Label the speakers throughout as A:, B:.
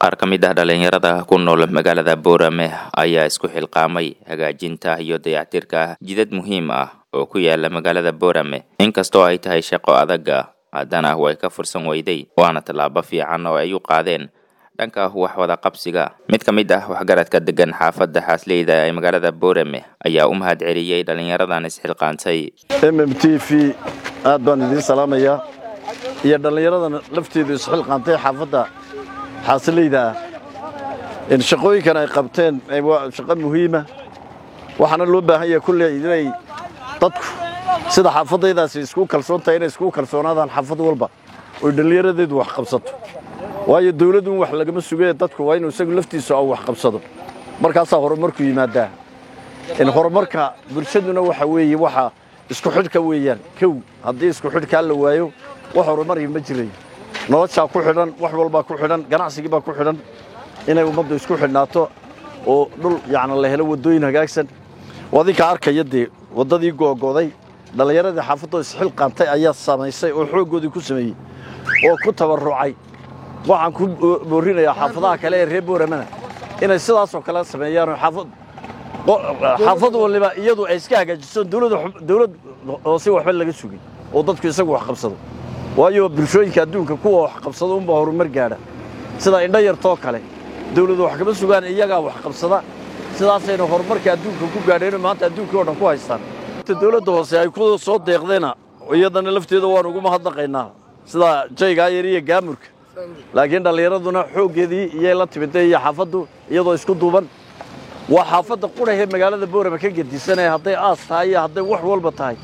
A: qaar ka mid ah dhalinyarada ku nool magaalada boorame ayaa isku xilqaamay hagaajinta iyo dayactirka jidad muhiim ah oo ku yaala magaalada boorame inkastoo ay tahay shaqo adaga haddana way ka fursan weyday waana tallaabo fiican oo ay u qaadeen dhanka wax wada qabsiga mid ka mid ah waxgaradka degan xaafadda xaasleyda ee magaalada boorame ayaa u mahad celiyey dhalinyaradan isxilqaantay
B: m m t v aad baan idiin salaamayaa iyo dhallinyaradan lafteedu isxilqaantay xaafadda xaasleyda ah shaqooyinkan ay qabteen waa shaqo muhiima waxaana loo baahan yahay kulley inay dadku sida xaafadaydaasi isku kalsoon tahay inay isku kalsoonaadaan xaafad walba oy dhallinyaradeedu wax qabsato waayo dawladun wax lagama sugee dadku waa inuu isagu laftiisu au wax qabsado markaasaa horumarku yimaadaa in horumarka bulshaduna waxa weeye waxa isku xidhka weeyaan kow haddii isku xidhkaa la waayo wax horumari ma jirayo noloshaa ku xidhan wax walbaa ku xidhan ganacsigii baa ku xidhan inay ummaddu isku xidhnaato oo dhul yacni la helo waddooyin hagaagsan adinka arkaya dee waddadii googo'day dhallinyaradii xaafadoo isxilqaantay ayaa samaysay oo xooggoodii ku sameeyey oo ku tabarrucay waxaan ku boorinayaa xaafadaha kale ee reer booramana inay sidaasoo kale sameeyaanoo xaafad xaafad waliba iyadu ay iska hagaajiso dawlad hoose waxba laga sugin oo dadku isagu wax qabsado waayo bulshooyinka adduunka kuwa wax qabsado unbaa horumar gaadha sida indho yartoo kale dawladu wax kama sugaan iyagaa wax qabsada sidaasayna horumarka adduunka ku gaadheenoo maanta adduunkii oo dhan ku haystaan dawladda hoose ay ku soo deeqdeena iyadana lafteeda waan ugu mahadnaqaynaa sida jaygaa yar iyo gaamurka laakiin dhallinyaraduna xooggeedii iyay la timidday iyo xaafaddu iyadoo isku duuban waa xaafadda qurahee magaalada boorama ka gedisanee hadday aas tahay iyo hadday wax walba tahay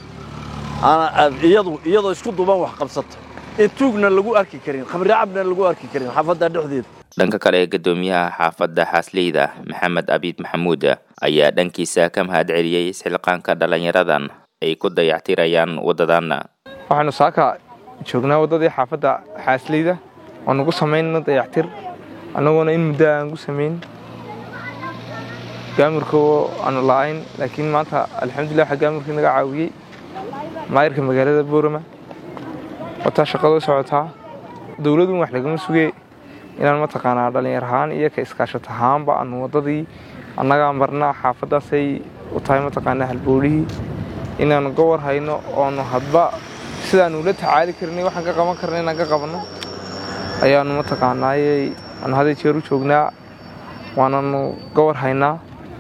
B: iyadu iyadoo isku duuban wax qabsata in tuugna lagu arki karin khamricabna lagu arki karin xaafadda dhexdeeda
A: dhanka kale ee guddoomiyaha xaafadda xaasleyda maxamed abiid maxamuud ayaa dhankiisa ka mahad celiyey isxilqaanka dhallinyaradan ay ku dayactirayaan waddadanna
C: waxaanu saaka joognaa waddadii xaafadda xaasleyda oo nagu samaynna dayactir annagoona in muddo aan gu samayn gaamurka oo aanu la'ayn laakiin maanta alxamdulilah waxaa gaamurkii naga caawiyey maayirka magaalada boorama wataa shaqado socotaa dowladun wax lagama sugee inaan mataqaanaa dhallinyar ahaan iyo ka iskaashat ahaanba aanu waddadii annagaa marnaa xaafaddaasay u tahay mataqaanaa halboolihii inaanu gobor hayno oonu hadba sidaanu ula tacaali karnay waxaan ka qaban karna inaan ka qabanno ayaanu mataqaanaayey aanu hadday jeer u joognaa waananu gobor haynaa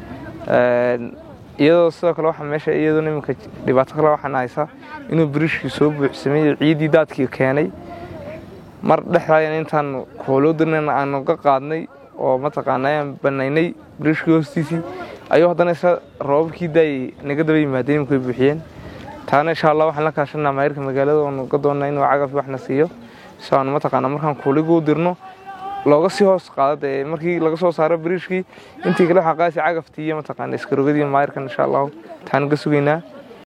C: iyadoo sidoo kale waxaa meesha iyadoo iminka dhibaato kale waxaan haysaa inuu biriishkii soo buuxsamay ciiddii daadkii keenay mar dhexdaayan intaanu kooloo dirnayna aanu ka qaadnay oo mataqaanaa aan banaynay biriishkii hoostiisii ayuu haddana isla roobabkii daayay naga daba yimaadeen imika way buuxiyeen taana insha allah waxaan la kaashanaa maayirka magaalada oonu ka doonnaa inuu cagaf waxna siiyo si aanu mataqaanaa markaan kuuliguu dirno looga sii hoos qaada dee markii laga soo saaro biriishkii intii kale waxaa qaasi cagaftii iyo mataqaana iskarogadii maayirkan insha allahu taanu ka sugaynaa